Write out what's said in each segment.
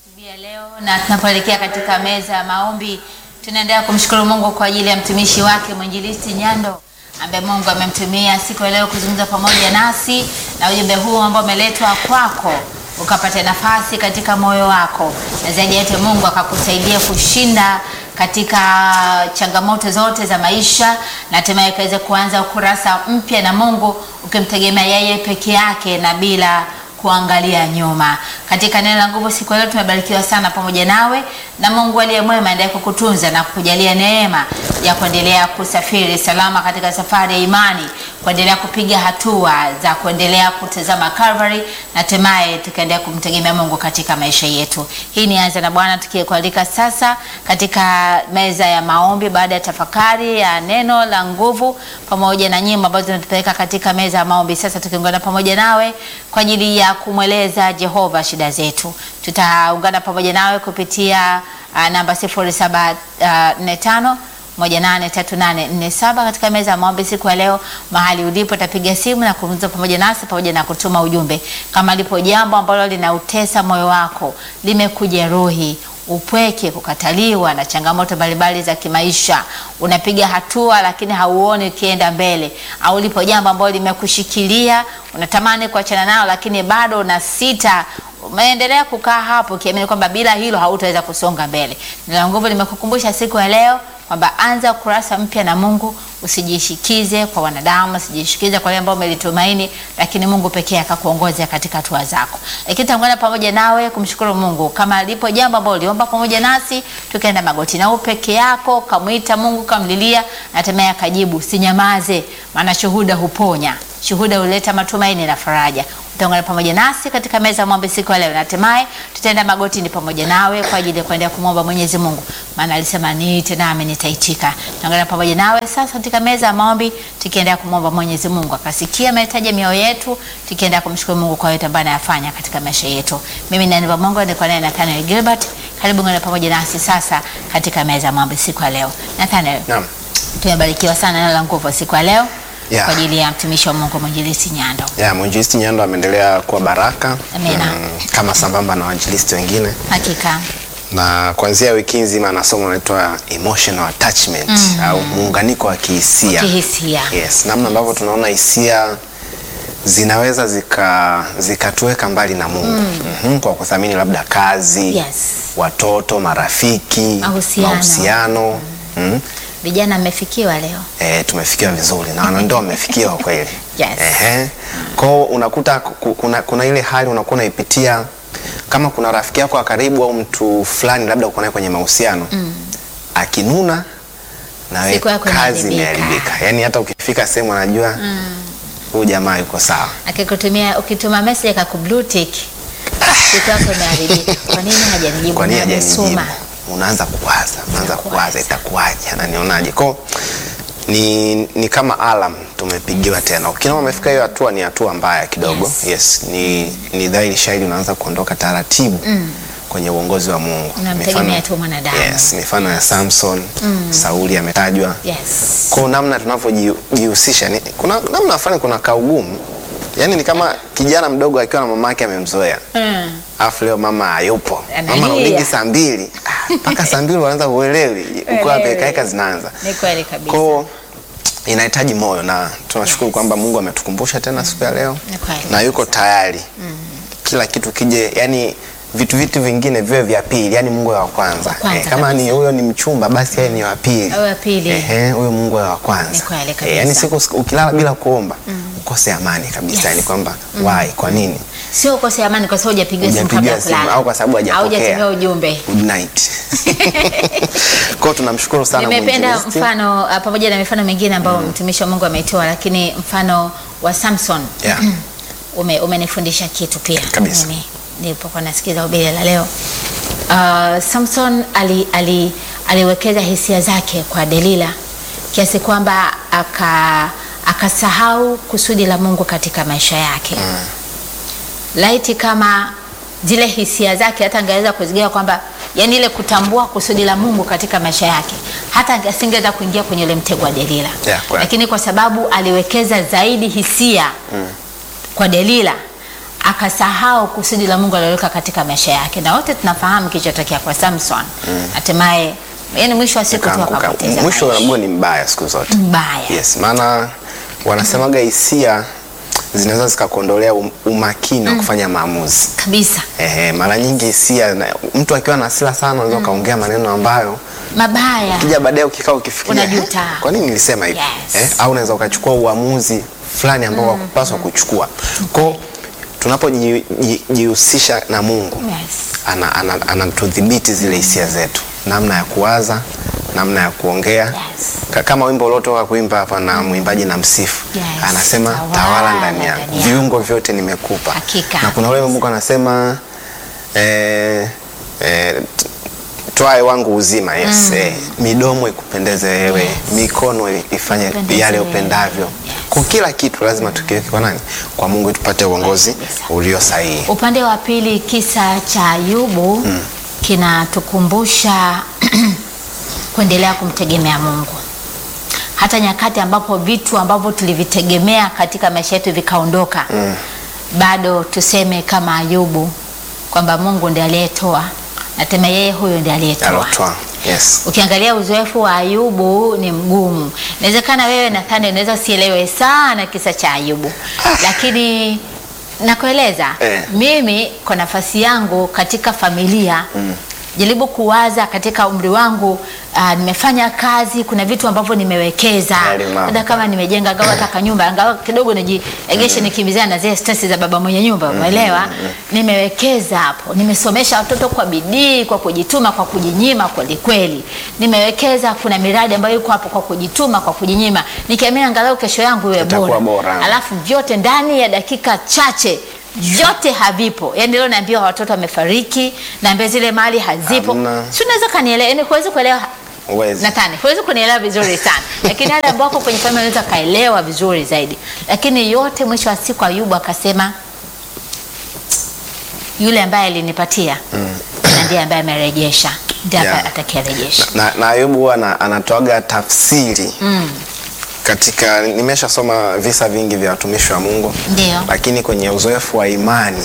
asubuhi ya leo na tunapoelekea katika meza ya maombi, tunaendelea kumshukuru Mungu kwa ajili ya mtumishi wake mwinjilisti Nyando ambaye Mungu amemtumia siku ya leo kuzungumza pamoja nasi, na ujumbe huu ambao umeletwa kwako ukapata nafasi katika moyo wako, na zaidi ya yote Mungu akakusaidia kushinda katika changamoto zote za maisha na hatimaye ukaweza kuanza ukurasa mpya na Mungu ukimtegemea yeye peke yake na bila kuangalia nyuma. Katika neno la nguvu siku ya leo tumebarikiwa sana pamoja nawe, na Mungu aliye mwema aendelee kukutunza na kukujalia neema ya kuendelea kusafiri salama katika safari ya imani, kuendelea kupiga hatua za kuendelea kutazama Calvary na hatimaye tukaendelea kumtegemea Mungu katika maisha yetu. Hii ni Anza na Bwana tukikualika sasa katika meza ya maombi baada ya tafakari ya neno la nguvu pamoja na nyimbo ambazo zinatupeleka katika meza ya maombi. Sasa tukiungana pamoja nawe kwa ajili ya kumweleza Jehova shida zetu. Tutaungana pamoja nawe kupitia uh, namba 0745 183847 katika meza ya maombi siku ya leo. Mahali ulipo tapiga simu na kuzungumza pamoja nasi pamoja na kutuma ujumbe. Kama lipo jambo ambalo linautesa moyo wako, limekujeruhi upweke, kukataliwa na changamoto mbalimbali za kimaisha, unapiga hatua lakini hauoni ukienda mbele, au lipo jambo ambalo limekushikilia unatamani kuachana nalo lakini bado una sita, umeendelea kukaa hapo ukiamini kwamba bila hilo hautaweza kusonga mbele. Neno la nguvu limekukumbusha siku ya leo kwamba anza ukurasa mpya na Mungu. Usijishikize kwa wanadamu, usijishikize kwa wale ambao umelitumaini, lakini Mungu pekee akakuongoza katika hatua zako. Lakini tangana pamoja nawe kumshukuru Mungu kama lipo jambo ambalo uliomba pamoja nasi, tukaenda magoti na wewe peke yako, kamwita Mungu, kamlilia na hatimaye akajibu. Sinyamaze, maana shuhuda huponya, shuhuda huleta matumaini na faraja. Utaungana pamoja nasi katika meza ya maombi siku ya leo, na hatimaye tutaenda magotini pamoja nawe kwa ajili ya kuendelea kumwomba Mwenyezi Mungu, maana alisema niite nami nitaitika. Tunaungana pamoja nawe sasa katika meza ya maombi, tukiendelea kumwomba Mwenyezi Mungu akasikia mahitaji ya mioyo yetu, tukiendelea kumshukuru Mungu kwa yote ambayo anayafanya katika maisha yetu. Mimi ni Aniva Mungu, niko naye Nathaniel Gilbert. Karibu ngana pamoja nasi sasa katika meza ya maombi siku ya leo. Nathaniel, Naam. tumebarikiwa sana neno la nguvu siku ya leo Yeah. kwa ajili ya mtumishi wa Mungu mwinjilisti Nyando. Ya, mwinjilisti Nyando ameendelea kuwa baraka Amina. kama sambamba na wainjilisti wengine, Hakika na kuanzia wiki nzima na somo linaloitwa emotional attachment au muunganiko wa kihisia. kihisia. Yes, namna ambavyo tunaona hisia zinaweza zika zikatuweka mbali na Mungu Mhm, kwa kuthamini labda kazi, Yes. watoto, marafiki, Mahusiano. mahusiano. Mhm. Vijana mmefikiwa leo. E, tumefikiwa vizuri na wanandoa wamefikiwa kweli. Yes. Ehe. Kwao unakuta ku- kuna, kuna ile hali unakuwa unaipitia kama kuna rafiki yako wa karibu au mtu fulani labda uko naye kwenye mahusiano akinuna na wewe Siku yako kazi inaharibika. imeharibika. Yaani hata ukifika sehemu anajua huyu jamaa yuko sawa. Akikutumia ukituma message akaku blue tick. Siku yako imeharibika. Kwa nini hajanijibu? Kwa nini Na hajanijibu? amesoma. Unaanza kuwaza, unaanza Unakuwaza. kuwaza itakuwaje, ananionaje? Kwao ni, ni kama alam tumepigiwa tena. Ukiona umefika hiyo hatua, ni hatua mbaya kidogo. Yes. Yes, ni, ni dhahiri shahiri unaanza kuondoka taratibu kwenye uongozi wa Mungu. Unamtegemea Mifano- tu mwanadamu. Yes, mifano ya Samson, Sauli ametajwa. Yes. Kwa namna tunavyojihusisha ni kuna namna fulani kuna kaugumu. Yaani ni kama kijana mdogo akiwa na mama yake amemzoea. Mm. Alafu leo mama hayupo. Analia. Mama anarudi saa mbili. Ah, Mpaka saa mbili unaanza uelewi. Uko wapi Uelewi. kaeka zinaanza. Ni kweli kabisa. Kwa inahitaji moyo na tunashukuru kwamba Mungu ametukumbusha tena siku ya leo Ni kweli. na yuko tayari. Kila kitu kije, yani vitu vitu vingine viwe vya pili, yani Mungu awe wa kwanza. Wa kwanza kama kabisa. ni huyo ni mchumba basi yeye ni wa pili. Awe wa pili. Ehe, huyo Mungu awe wa kwanza. Ni kweli kabisa. yani siku siku- ukilala bila kuomba ukose amani kabisa, Yes. yani kwamba why, kwa nini? Sio ukose amani kwa sababu hujapigiwa simu kabla ya Hujapigiwa simu kulala. au kwa sababu hajapokea. Haujatumia ujumbe. Good night. Kwa hiyo tunamshukuru sana Nimependa mwinjilisti. mfano uh, pamoja na mifano mingine ambayo mtumishi wa Mungu ameitoa, lakini mfano wa Samson Yeah. ume, umenifundisha kitu pia Kabisa. mimi nilipokuwa nasikiza ubile la leo. Uh, Samson ali, ali, aliwekeza hisia zake kwa Delila kiasi kwamba aka akasahau kusudi la Mungu katika maisha yake laiti kama zile hisia zake hata angeweza kuzigawa kwamba yani ile kutambua kusudi la Mungu katika maisha yake, hata asingeweza kuingia kwenye ile mtego wa Delila Yeah, kweli. lakini kwa sababu aliwekeza zaidi hisia kwa Delila akasahau kusudi la Mungu aliloweka katika maisha yake, na wote tunafahamu kilichotokea kwa Samson. Hatimaye yani mwisho wa siku tu Kaanguka. akapoteza Mwisho wa maisha. Mungu ni mbaya siku zote. mbaya Yes, maana wanasemaga hisia zinaweza zikakuondolea um- umakini wa kufanya maamuzi. kabisa, Ehe, mara nyingi hisia na- mtu akiwa na hasira sana unaweza ukaongea maneno ambayo mabaya kija baadaye ukikaa ukifikiria Unajuta. "Eh, kwa nini nilisema hivi Yes. eh? Au unaweza ukachukua uamuzi fulani ambao hakupaswa kuchukua. Kwa tunapojihusisha na Mungu yes. ana, ana, anatudhibiti zile hisia zetu, namna ya kuwaza, namna ya kuongea Yes. Ka- kama wimbo uliotoka kuimba hapa na mwimbaji na msifu Yes. anasema Tawala tawala ndani yangu, ndani yangu. viungo vyote nimekupa. Hakika. Na kuna ule Mungu anasema eh, eh, t- twae wangu uzima yes. Eh, midomo ikupendeze wewe Yes. mikono ifanye Ipendeze yale wewe. upendavyo Yes. kwa kila kitu lazima tukiweke kwa nani kwa Mungu ili tupate uongozi Kabisa. ulio sahihi Upande wa pili, kisa cha Ayubu kinatukumbusha kuendelea kumtegemea Mungu hata nyakati ambapo vitu ambavyo tulivitegemea katika maisha yetu vikaondoka, bado tuseme kama Ayubu kwamba Mungu ndiye aliyetoa na tena yeye huyo ndiye aliyetoa. alotwa yes. Ukiangalia uzoefu wa Ayubu ni mgumu. Inawezekana wewe Nathani unaweza usielewe sana kisa cha Ayubu, lakini nakueleza Eh. mimi kwa nafasi yangu katika familia jaribu kuwaza katika umri wangu ah, nimefanya kazi, kuna vitu ambavyo nimewekeza, Yale mambo. hata kama nimejenga angalau hata kanyumba angalau kidogo nijiegeshe nikimbizana na zile stress za baba mwenye nyumba, umeelewa? Nimewekeza hapo, nimesomesha watoto kwa bidii, kwa kujituma, kwa kujinyima kweli kweli. Nimewekeza, kuna miradi ambayo iko hapo kwa kujituma, kwa kujinyima, nikiamini angalau kesho yangu iwe Itakuwa bora. bora. Alafu vyote ndani ya dakika chache vyote havipo. Yaani leo naambiwa watoto wamefariki, naambiwa zile mali hazipo. Hamna. Si unaweza kanielewa, yaani huwezi kuelewa Uwezi. Natani, huwezi kunielewa vizuri sana, lakini wale ambao wako kwenye familia wanaweza kaelewa vizuri zaidi. Lakini yote mwisho wa siku, Ayubu akasema yule ambaye alinipatia na ndiye ambaye amerejesha, ndiye Yeah. yeah. atakayerejesha. na, na Ayubu huwa ana- anatoaga tafsiri Mm. katika nimeshasoma visa vingi vya watumishi wa Mungu Ndio. lakini kwenye uzoefu wa imani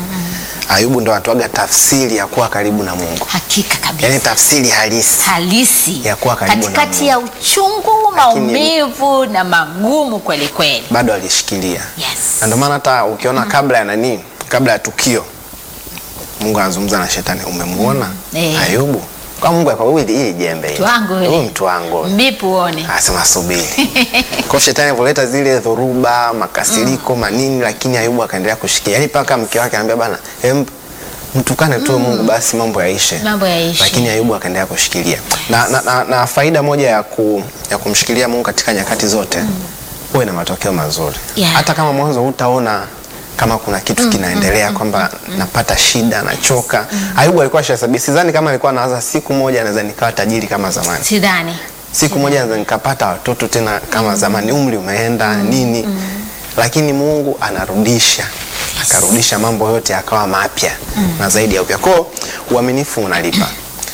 Ayubu ndo anatoaga tafsiri ya kuwa karibu na Mungu, Hakika kabisa. yaani tafsiri halisi halisi Ya kuwa karibu na katikati Mungu. ya uchungu, maumivu na magumu kweli kweli. bado alishikilia, Yes. na ndio maana hata ukiona kabla ya nani, kabla ya tukio, Mungu anazungumza na shetani, umemuona Eh. Ayubu? Kwa Mungu akwa hili hili jembe hili. Mtu wangu yule. Huyu mtu wangu Mbipu uone. Anasema subiri. Kwa shetani alivyoleta zile dhoruba, makasiriko, manini lakini Ayubu akaendelea kushikia. Yaani paka mke wake anambia bana, em mtukane tu Mungu basi mambo yaishe. Mambo yaishe. Lakini Ayubu akaendelea kushikilia. Na, na, na, na faida moja ya, ku, ya kumshikilia Mungu katika nyakati zote huwe na matokeo mazuri. Yeah. Hata kama mwanzo hutaona kama kuna kitu kinaendelea kwamba napata shida nachoka. Ayubu alikuwa shasabia, sidhani kama alikuwa anawaza siku moja anaweza nikawa tajiri kama zamani Sidhani. siku moja naweza nikapata watoto tena kama zamani, umri umeenda nini, lakini Mungu anarudisha akarudisha mambo yote akawa mapya na zaidi ya upya. Kwao uaminifu unalipa.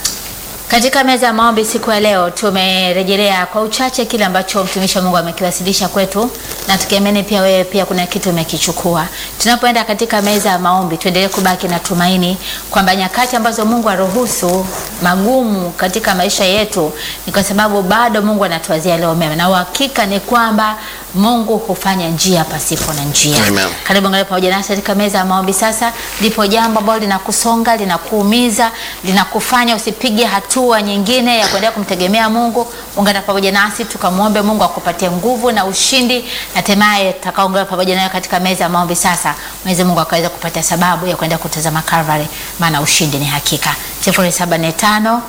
Katika meza ya maombi siku ya leo tumerejelea kwa uchache kile ambacho mtumishi wa Mungu amekiwasilisha kwetu, na tukiamini pia wewe pia kuna kitu umekichukua. Tunapoenda katika meza ya maombi, tuendelee kubaki na tumaini kwamba nyakati ambazo Mungu aruhusu magumu katika maisha yetu ni kwa sababu bado Mungu anatuwazia leo mema, na uhakika ni kwamba Mungu hufanya njia pasipo na njia. Amen. Karibu angalia pamoja nasi katika meza ya maombi. Sasa lipo jambo ambalo linakusonga, linakuumiza, linakufanya usipige hatua nyingine ya kuendelea kumtegemea Mungu. Ungana pamoja nasi tukamwombe Mungu akupatie nguvu na ushindi, na hatimaye tutakaungana pamoja nayo katika meza ya maombi. Sasa Mwenyezi Mungu akaweza kupatia sababu ya kuenda kutazama Calvary, maana ushindi ni hakika. 0745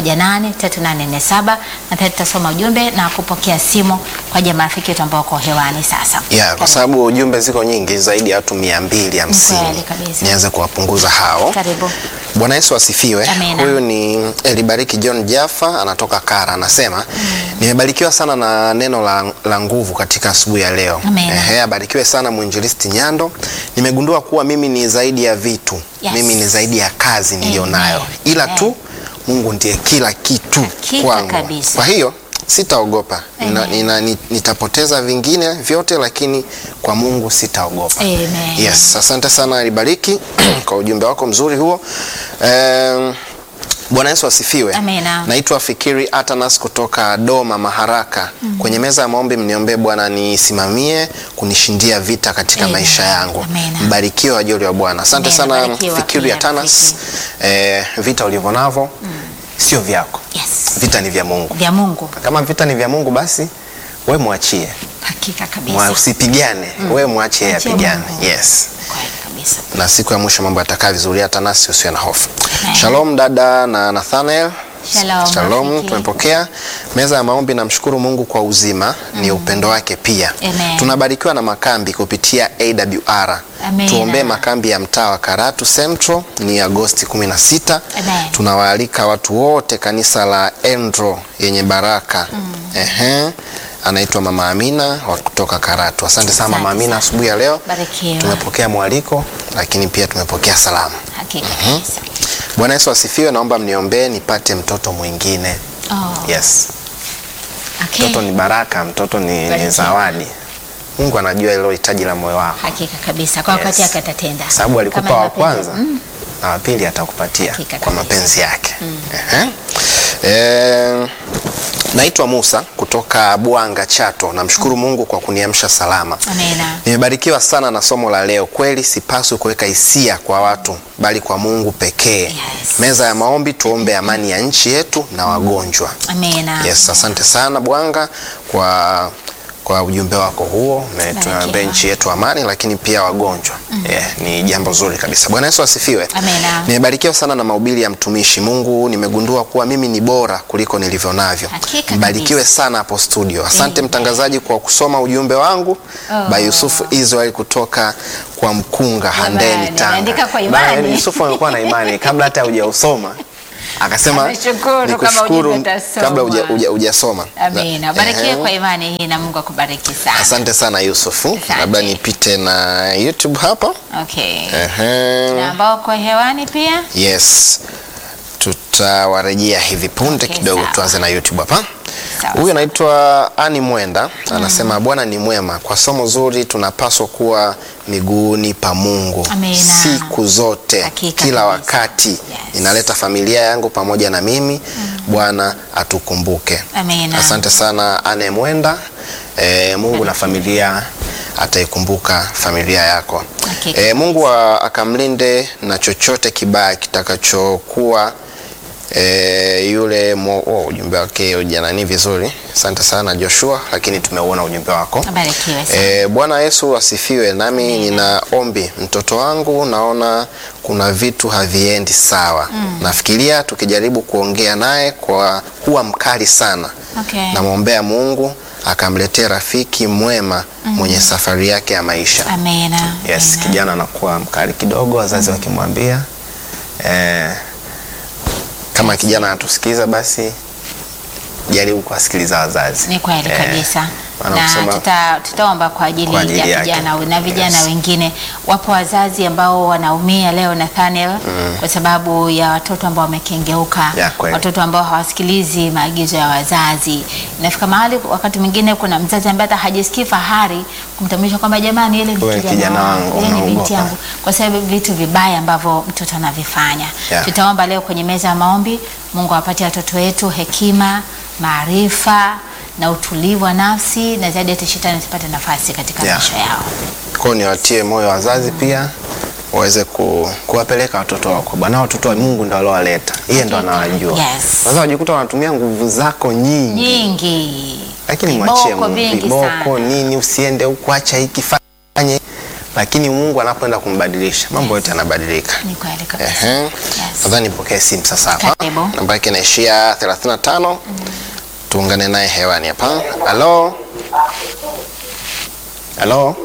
183847 na pia tutasoma ujumbe na kupokea simu kwa ajili ya marafiki wetu ambao wako hewani sasa. Yeah, kwa Karibu. sababu ujumbe ziko nyingi zaidi ya watu mia mbili Ni hamsini kweli kabisa. nianze kuwapunguza hao. Karibu. Bwana Yesu asifiwe. Amina. Huyu ni Elibariki John Jaffa anatoka Kara, anasema nimebarikiwa sana na neno la, la nguvu katika asubuhi ya leo. Amina. Ehe, abarikiwe sana mwinjilisti Nyando. Nimegundua kuwa mimi ni zaidi ya vitu Yes. mimi ni zaidi ya kazi niliyonayo, Amen. ila Amen. tu Mungu ndiye kila kitu Hakika kwangu. kabisa. Kwa hiyo sitaogopa nina, Amen. nina, ni- nitapoteza vingine vyote lakini kwa mungu sitaogopa Amen. yes asante sana alibariki kwa ujumbe wako mzuri huo Em, bwana yesu asifiwe Amina. naitwa fikiri atanas kutoka doma maharaka kwenye meza ya maombi mniombee bwana nisimamie kunishindia vita katika Amen. maisha yangu Amina. mbarikiwe wajoli wa bwana asante Amen. sana Barikiwa fikiri pia, atanas eh, vita ulivyo navyo sio vyako Yes. vita ni vya mungu Vya Mungu. kama vita ni vya mungu basi we mwachie Hakika Mwa- kabisa. usipigane we mwachie Mwachie yapigane Mungu. yes Kweli kabisa. na siku ya mwisho mambo yatakaa vizuri hata nasi usiwe na hofu Amen. shalom dada na nathanael Shalom, shalom rafiki. tumepokea meza ya maombi namshukuru mungu kwa uzima ni upendo wake pia Amen. tunabarikiwa na makambi kupitia awr Amen. tuombee makambi ya mtaa wa karatu central ni agosti 16 Amen. tunawaalika watu wote kanisa la endro yenye baraka Ehe. anaitwa mama amina wa kutoka karatu asante sana mama Asante amina sana. asubuhi ya leo Barikiwa. tumepokea mwaliko lakini pia tumepokea salamu Hakika kabisa. bwana yesu asifiwe naomba mniombee nipate mtoto mwingine Oh, yes okay. mtoto ni baraka mtoto ni, ni Barikiwa. zawadi mungu anajua ilo hitaji la moyo wako Hakika kabisa. Kwa wakati Yes. yake atatenda. sababu alikupa Kama wa ni mapenzi- kwanza Mm. na wa pili atakupatia Hakika kwa kabisa. mapenzi yake Ehe. Eh, naitwa musa kutoka bwanga chato namshukuru mungu kwa kuniamsha salama Amina. nimebarikiwa sana na somo la leo kweli sipaswi kuweka hisia kwa watu bali kwa mungu pekee Yes. meza ya maombi tuombe amani ya nchi yetu na wagonjwa Amina. yes asante sana bwanga kwa kwa ujumbe wako huo tunaombea Barikiwa. nchi yetu amani lakini pia wagonjwa yeah, ni jambo zuri kabisa bwana yesu asifiwe Amina. nimebarikiwa sana na mahubiri ya mtumishi mungu nimegundua kuwa mimi ni bora kuliko nilivyo navyo Hakika mbarikiwe kabisa. sana hapo studio asante Amen. mtangazaji kwa kusoma ujumbe wangu Oh. by yusufu israel kutoka kwa mkunga handeni Jamani, ameandika kwa tanga imani. Bana, yusufu amekuwa na imani kabla hata hujausoma akasema Ameshukuru ni kama kushukuru ujumbe utasoma. kabla huja- huja- hujasoma Amina. Barikiwe Ehe. kwa imani hii na Mungu akubariki sana. asante sana yusufu Asante. labda nipite na youtube hapa Okay. Ehe. Na ambao kwa hewani pia? yes tutawarejea hivi punde Okay, kidogo sawa. tuanze na youtube hapa Sawa, huyu anaitwa ani mwenda anasema bwana ni mwema kwa somo zuri tunapaswa kuwa miguuni pa mungu Amina. siku zote Hakika kila kabisa. wakati Yes. inaleta familia yangu pamoja na mimi bwana atukumbuke Amina. asante sana ane mwenda e, mungu na familia ataikumbuka familia yako Hakika. e, mungu wa, akamlinde na chochote kibaya kitakachokuwa e, yule mo, oh, ujumbe wake ujanani vizuri asante sana joshua lakini tumeuona ujumbe wako Barikiwe sana. E, Bwana Yesu asifiwe. Nami nina ombi, mtoto wangu naona kuna vitu haviendi sawa. Nafikiria tukijaribu kuongea naye kwa huwa mkali sana. Okay. Namwombea Mungu akamletea rafiki mwema mwenye safari yake ya maisha. Amina. Yes, Amina. kijana anakuwa mkali kidogo, wazazi wakimwambia eh, kama kijana anatusikiza basi jaribu kuwasikiliza wazazi. Ni kweli Eh, kabisa maana na kusema- tuta, tutaomba kwa ajili, Kwa ajili ya yake. vijana na vijana Yes. wengine. Wapo wazazi ambao wanaumia leo Nathaniel, kwa sababu ya watoto ambao wamekengeuka, Ya, kweli. watoto ambao hawasikilizi maagizo ya wazazi. Inafika mahali wakati mwingine kuna mzazi ambaye hata hajisikii fahari kumtambulisha kwamba jamani, ile Wewe ni ni kijana kijana wangu, wangu, ile ni binti unaogopa. yangu, kwa sababu vitu vibaya ambavyo mtoto anavifanya. Yeah. Tutaomba leo kwenye meza ya maombi, Mungu awapatie watoto wetu hekima, maarifa na utulivu wa nafsi, na zaidi hata shetani asipate nafasi katika Yeah. maisha yao. Kwa hiyo niwatie moyo wazazi pia waweze ku, kuwapeleka watoto wako bwana. Watoto wa Mungu ndo aliowaleta, yeye ndo anawajua. Yes. Sasa wajikuta wanatumia nguvu zako nyingi, Nyingi lakini mwachie viboko Mungu. vingi Viboko sana. nini, usiende huku, acha hiki fanye, lakini Mungu anapoenda kumbadilisha mambo yote yanabadilika. Ni kweli kabisa. Ehe. Yes. Nadhani nipokee simu sasa hapa. Karibu. Namba yake inaishia 35. Tuungane naye hewani hapa. Halo. Halo.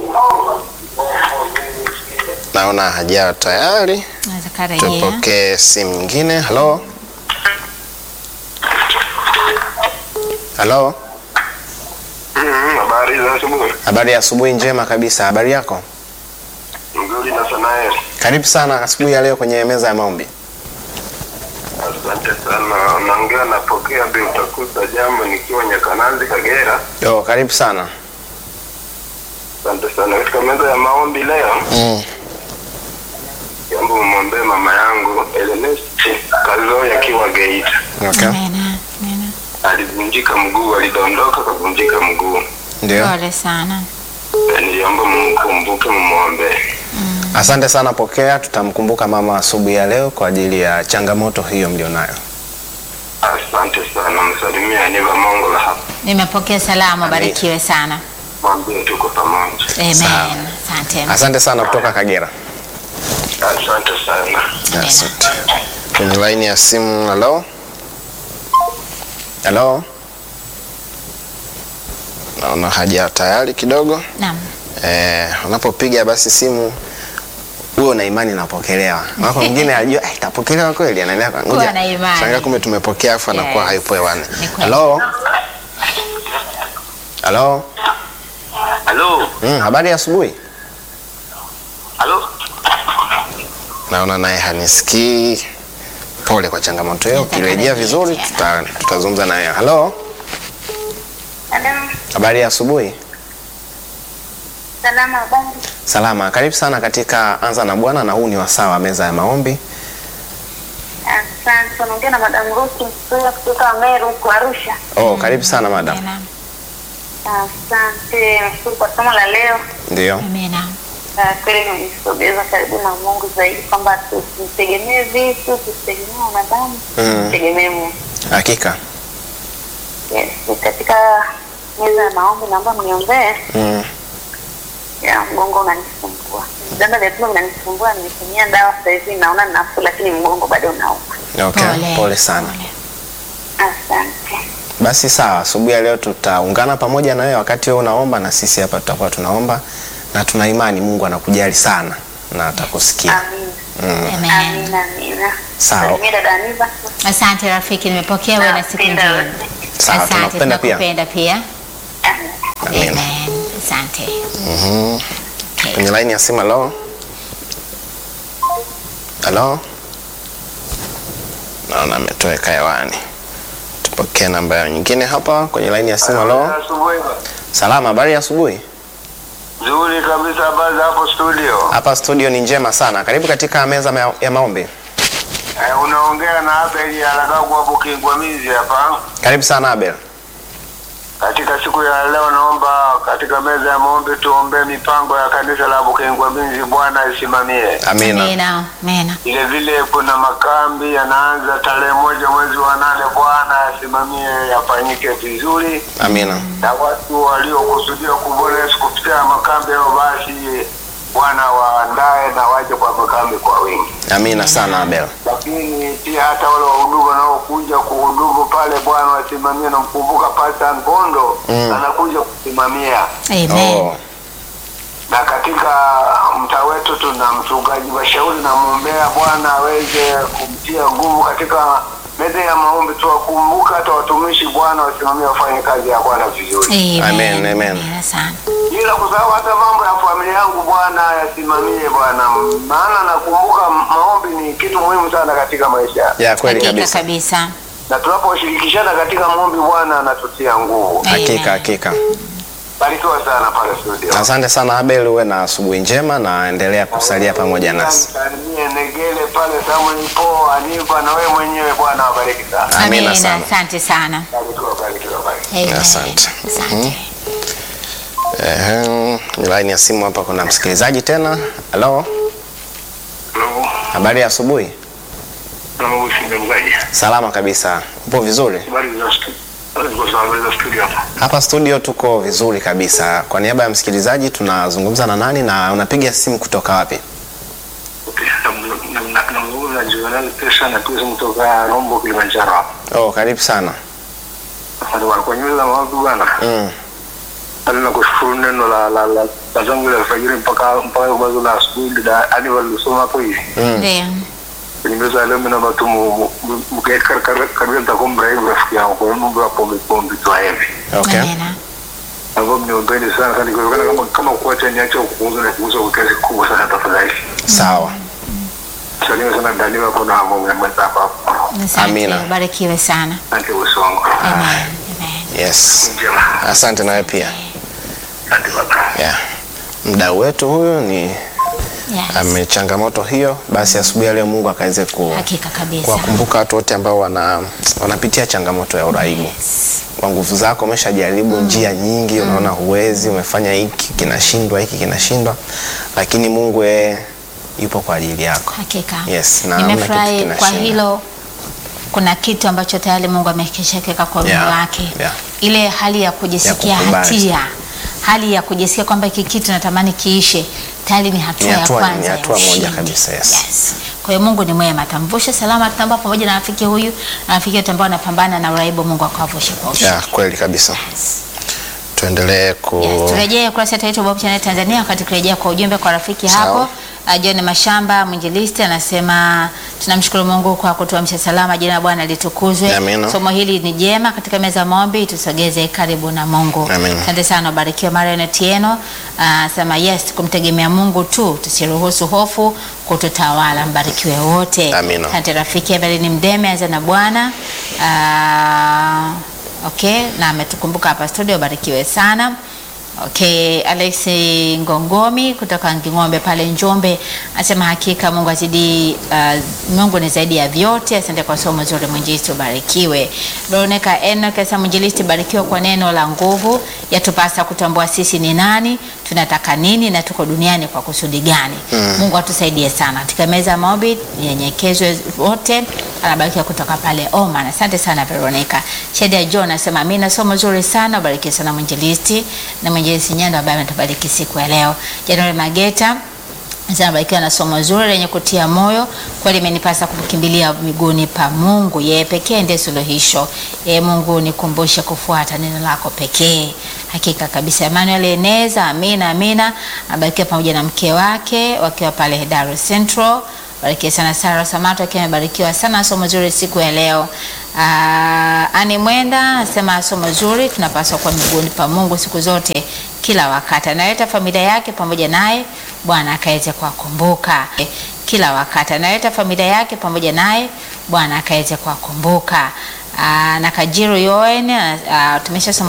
Naona hajawa tayari. Naweza karejea. Tupokee simu nyingine. Halo. Halo. Mm, Habari za asubuhi. Habari ya asubuhi njema kabisa. Habari yako? Nzuri na Sanael. Karibu sana asubuhi ya leo kwenye meza ya maombi. Asante sana. Naongea napokea bi utakuta jambo nikiwa Nyakanazi Kagera. Oh, karibu sana. Asante sana. Katika meza ya maombi leo, Mm. jambo mwombee mama yangu Ernest Kazoya akiwa Geita. Okay. Amina. Amina. Alivunjika mguu, alidondoka kavunjika mguu. Ndio. Pole sana. Eh, Niliomba mkumbuke, mumwombee. Asante sana Pokea, tutamkumbuka mama asubuhi ya leo kwa ajili ya changamoto hiyo mlionayo. Asante sana. Msalimie Aniva Mongola hapa. Nimepokea salamu, barikiwe sana. Mwambie tuko pamoja. Amen. Sawa. Asante. Asante sana kutoka Kagera. Asante sana. Amina. Asante. Kwenye laini ya simu, halo. Halo. Naona haja tayari kidogo. Naam. Eh, unapopiga basi simu huo na imani napokelewa. Wako mwingine ajua eh, itapokelewa kweli, anaendelea kwa Kuwa na imani. Shangaa kumbe tumepokea afu anakuwa Yes. hayupo hewani. Ni kweli. Halo. Halo. Halo. Mm, habari ya asubuhi. Halo. Naona naye hanisikii. Pole kwa changamoto hiyo. Nataka Ukirejea nirejee vizuri tena. tuta, tutazungumza naye. Halo. Halo, Habari ya asubuhi. salama habari. Salama. Karibu sana katika Anza na Bwana na huu ni wasaa wa meza ya maombi. Asante. Unaongea na Madam Ruki Msuya kutoka Meru huko Arusha. Oh, karibu sana madam. Amina. Asante, nashukuru kwa somo la leo. Ndio. Amina. Ah, Kweli imenisogeza karibu na Mungu zaidi, kwamba tusimtegemee vitu, tusitegemee wanadamu, Mm. tutegemee Mungu. Hakika. Yes, katika meza ya maombi naomba mniombee. Mm. Ya mgongo unanisumbua, vidonda vya tumbo vinanisumbua. Nimetumia dawa sasa hivi, naona nafuu, lakini mgongo bado unauma. Okay. Pole. Pole sana. Pole. Asante. Basi sawa, asubuhi ya leo tutaungana pamoja na wewe wakati wewe unaomba na sisi hapa tutakuwa tunaomba na tuna imani Mungu anakujali sana na atakusikia. Amina. Mm. Amen. Amina, amina. Sawa. Salimia dada Aniva. Asante rafiki, nimepokea wewe na siku Napenda njema. wewe. Sawa, Asante, tunakupenda pia. tunakupenda pia. Amina. Amina. Amen. Asante. Mhm. Okay. Kwenye line ya simu halo. Halo. Naona ametoweka hewani. Tupokee namba ya nyingine hapa kwenye line ya simu halo. Asubuhi. Salama, habari ya asubuhi. Nzuri kabisa, habari za hapo studio. Hapa studio ni njema sana. Karibu katika meza ma- ya maombi. Eh, unaongea na Abel Alagagu hapo Kingwamizi hapa. Karibu sana Abel. Katika siku ya leo naomba katika meza ya maombi tuombee mipango ya kanisa la Bukingwamizi, Bwana isimamie. Amina. Amina. Amina. Vile vile kuna makambi yanaanza tarehe moja mwezi wa nane, Bwana asimamie yafanyike vizuri, Amina. na watu waliokusudia kuvuka Yesu kupitia makambi hayo, basi Bwana waandae na waje kwa makambi kwa wingi. Amina sana Abel. lakini pia hata wale wahudumu wanaokuja kuhudumu pale, Bwana wasimamie. Namkumbuka Pasta Ngondo Mm. anakuja kusimamia, Amen. Oh. na katika mtaa wetu tuna mchungaji Mashauri, namwombea Bwana aweze kumtia nguvu katika meza ya maombi. Tuwakumbuka hata watumishi, Bwana wasimamie, wafanye kazi ya Bwana vizuri, Amen, amen. Amina sana. bila kusahau hata mambo ya familia yangu, Bwana yasimamie Bwana, maana nakumbuka maombi ni kitu muhimu sana katika maisha Ya kweli Hakika kabisa. kabisa. na tunaposhirikishana katika maombi Bwana anatutia nguvu. Amen. Hakika hakika. Barikiwa sana pale studio. Asante sana Abel, uwe na asubuhi njema na endelea kusalia pamoja nasi. Msalimie Negele pale Samuel Po Aniva na wewe mwenyewe Bwana wabariki sana. Amina Amina. sana. Asante sana. Barikiwa, barikiwa, barikiwa. Amen. Asante. Asante. Ehe, laini ya simu hapa kuna msikilizaji tena. Halo, Hello. habari ya asubuhi. Naomba usiende mgaji. Salama kabisa. Upo vizuri? Habari za studio. Habari za habari za studio hapa. Hapa studio tuko vizuri kabisa. Kwa niaba ya msikilizaji tunazungumza na nani na unapiga simu kutoka wapi? Okay. Na- na- na- Namzungumza na Juvenal Pesa na pesa kutoka Rombo Kilimanjaro hapa. Oh, karibu sana. Asante bwana kwa nyumba za maombi bwana. Mm. Hadi na kushukuru neno la la la la zangu la alfajiri mpaka mpaka bazo la asubuhi ndio hadi walisoma hapo hivi. Mm. Ndio. Nimeweza leo mimi naomba tu mkeka karibia nitakumbra hivi rafiki yangu kwa mambo ya pombe pombe tu hivi. Okay. Amina. Ambao mniombeni sana sana kwa kama kama kuacha niache kuuza na kuuza kwa kiasi kubwa sana tafadhali. Sawa. Salimia sana Daniel hapo na mambo ya mwenzako hapo. Asante, Amina. Barikiwe sana. Asante bosi wangu. Amen. Amen. Yes. Njema. Asante nawe pia. Asante baba. Yeah. Mdau wetu huyu ni Yes. ame changamoto hiyo, basi asubuhi ya leo Mungu akaweze ku Hakika kabisa. kuwakumbuka watu wote ambao wana wanapitia changamoto ya uraibu. Yes. Kwa nguvu zako umeshajaribu njia nyingi, unaona huwezi, umefanya hiki kinashindwa, hiki kinashindwa, lakini Mungu yeye yupo kwa ajili yako. Hakika. Yes, na hamna kitu Nimefurahi kwa kinashinda. hilo. Kuna kitu ambacho tayari Mungu amekishakiweka kwa moyo Yeah, wake. yeah. Ile hali ya kujisikia Ya kukubali. hatia, hali ya kujisikia kwamba hiki kitu natamani kiishe, tayari ni hatua Ni ya hatua- kwanza. ni ya hatua moja ushindi. kabisa, yes. Yes. Kwa hiyo Mungu ni mwema, atamvusha salama, tutambua pamoja na rafiki huyu na rafiki wetu ambao wanapambana na uraibu, Mungu akawavushe kwa ushindi. Yeah, kweli kabisa. Yes. Tuendelee ku Yes, turejee kurasa yetu ya YouTube Hope Channel Tanzania wakati kurejea kwa ujumbe kwa rafiki Sawa. hapo. Uh, John Mashamba mwinjilisti anasema tunamshukuru Mungu kwa kutuamsha salama, jina la Bwana litukuzwe. Amina. Somo hili ni jema katika meza ya maombi, tusogeze karibu na Mungu. Amina. Asante sana, ubarikiwe Marion Tieno. Anasema yes, kumtegemea Mungu tu, tusiruhusu hofu kututawala. Mbarikiwe wote. Amina. Asante rafiki Evelyn Mdeme, anza na Bwana. Ah, okay, na ametukumbuka hapa studio, barikiwe sana. Okay, Alex Ngongomi kutoka Nging'ombe pale Njombe anasema hakika Mungu azidi, uh, Mungu ni zaidi ya vyote. Asante kwa somo zuri, mwinjilisti ubarikiwe. Veronica Enoch anasema mwinjilisti, barikiwa kwa neno la nguvu, yatupasa kutambua sisi ni nani, tunataka nini na tuko duniani kwa kusudi gani. Mungu atusaidie sana katika meza ya maombi, nyenyekezwe wote. Anabarikiwa kutoka pale Oman. Asante sana Veronica. Shedia John anasema amina, somo zuri sana, ubarikiwe sana mwinjilisti na mwinjilisti Nyando ambaye ametubariki siku ya leo. January Mageta Barikiwa na somo zuri lenye kutia moyo. Kweli imenipasa kumkimbilia miguuni pa Mungu, yeye pekee ndiye suluhisho. Yeye Mungu, nikumbushe kufuata neno lako pekee. Hakika kabisa. Emmanuel Eneza, amina amina, abarikiwa pamoja na mke wake wakiwa pale Dar Central. Barikiwa sana Sara Samato akiwa amebarikiwa sana somo zuri siku ya leo. Ah, Ani Mwenda anasema somo zuri, tunapaswa kuwa miguuni pa Mungu siku zote kila wakati. Analeta familia yake pamoja naye, Bwana akaweze kuwakumbuka kila wakati. Analeta familia yake pamoja naye, Bwana akaweze kuwakumbuka. Ah, na Kajiru Yoen, ah, tumeshasoma